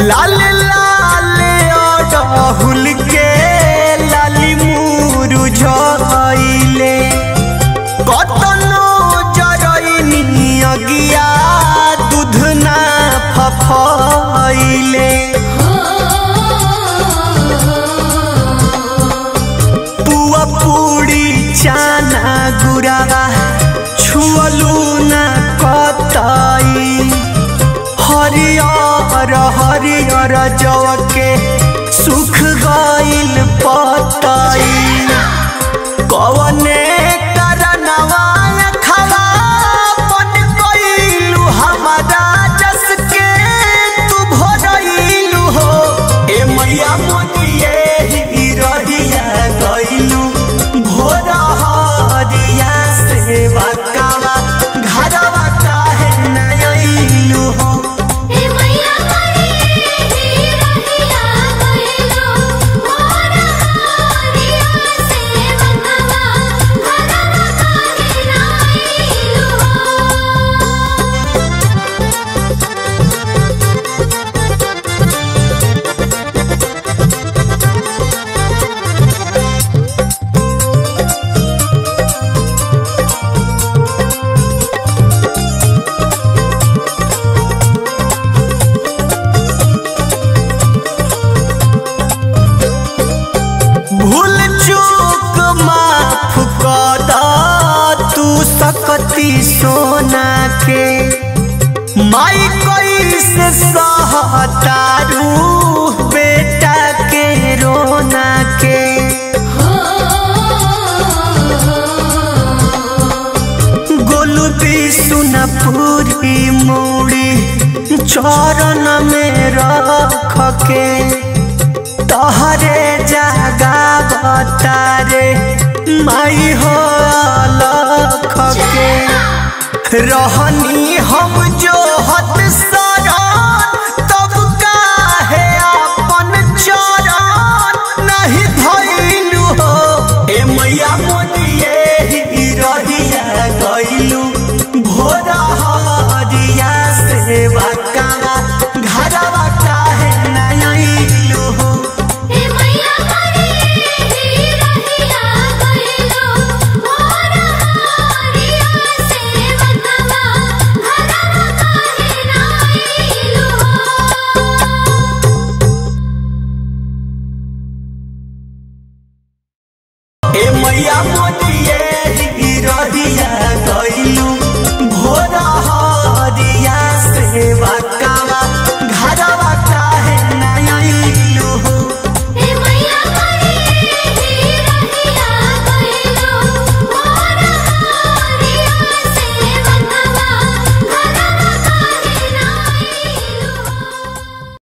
लाल लाल अड़हुल के लाली मुरु झइले कतनो जरइनी अगिया दूध ना फफइले पुआ पूरी चाना गुरावा छुअलू ना कतई हरियर हरियर जव के सुख गइल पतई कवने करनवा खवा बन गइलू हमारा जस के तू भरइलू हो ए मैया मोनिए ही रहिया गइलू भोर हरिया सेवा कावा घरवा काहे न अइलू हो हे मैया करे ही रहिया गइलो मोर हरिया सेवकवा घरवा काहे ना आइलो भूल चूक माफ कर द तू सकती सोना के माई कैसे सहतारू बेटा के रोना के गोलू भी सुना पूरी मूड़ी चरण में रख के तहरे जागा बतारे माई हो लख के रहनी हम जो हत